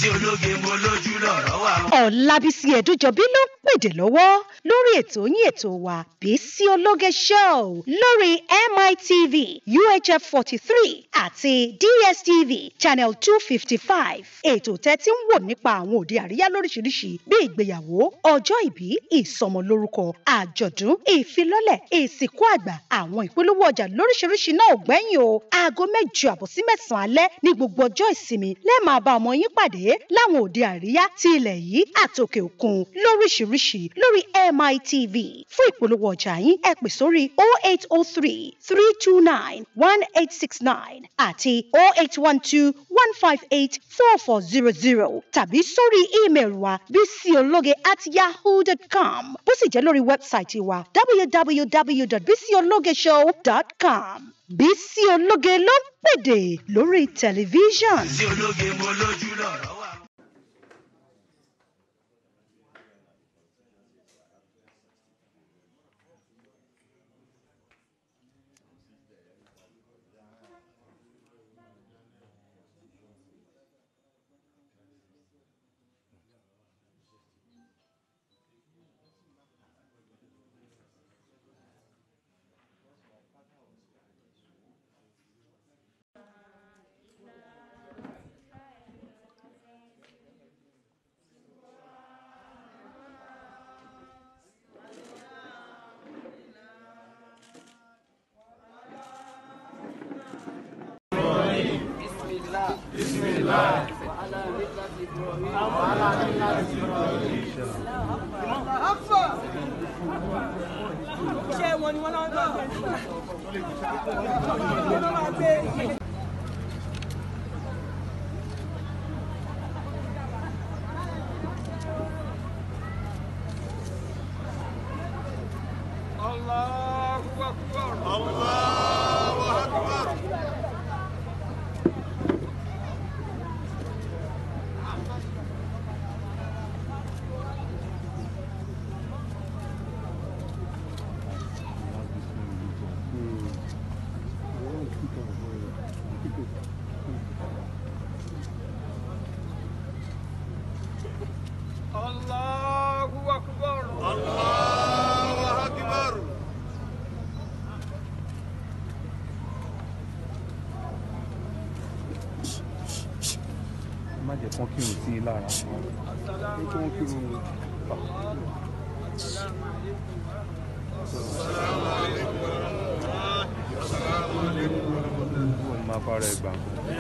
sí ológe mo lójú lọ̀rọ̀ wà o. Ọ̀làbísí Ẹ̀dújọbí ló ń pèdè lọ́wọ́ lórí ètò yín ètò wa Bísí Ológe Show lórí MITV UHF forty three àti DSTV channel two fifty five. Ètò tẹ́tí ń wò nípa àwọn òde àríyá lóríṣiríṣi bí ìgbéyàwó, ọjọ́ ìbí, ìsọmọlórúkọ, àjọ̀dún, ìfilọ́lẹ̀, ìsìnkú àgbà, àwọn ìpolówó ọjà lóríṣiríṣi náà ò gbẹ́yìn o. Aago mẹ́jọ àbọ̀ sí mẹ́sàn-án alẹ́ ní gbogbo ọjọ́ ìsinmi lẹ́ẹ̀ máa bá ọmọ yín pàdé láwọn òde àríyá ti ilẹ̀ yìí àtòkè òkun lóríṣiríṣi lórí MITV. Fún ìpolówó ọjà yín ẹ pè sórí 0803 329 1869 àti 0812 158 4400 tàbí sórí ímeèlì wa bísíológe at yahoo.com bó sì jẹ́ lórí wẹ́bsáìtì wa www.bísíológeshow.com. Bísí Ológe ló ń pèdè lórí tẹlifíṣàn. sí ológe mo lójú lọ̀rọ̀ wà o. iṣẹ́ wọn ni wọ́n náà ń gbà wọ́n máa gbé. Allahu Akbar. Allahu Akbar. Allahu Akbar. Allahu Akbar. má jẹ́ kán kírun sí i lára kí wọ́n kírun wọ́n máa fara ẹ̀ gbà.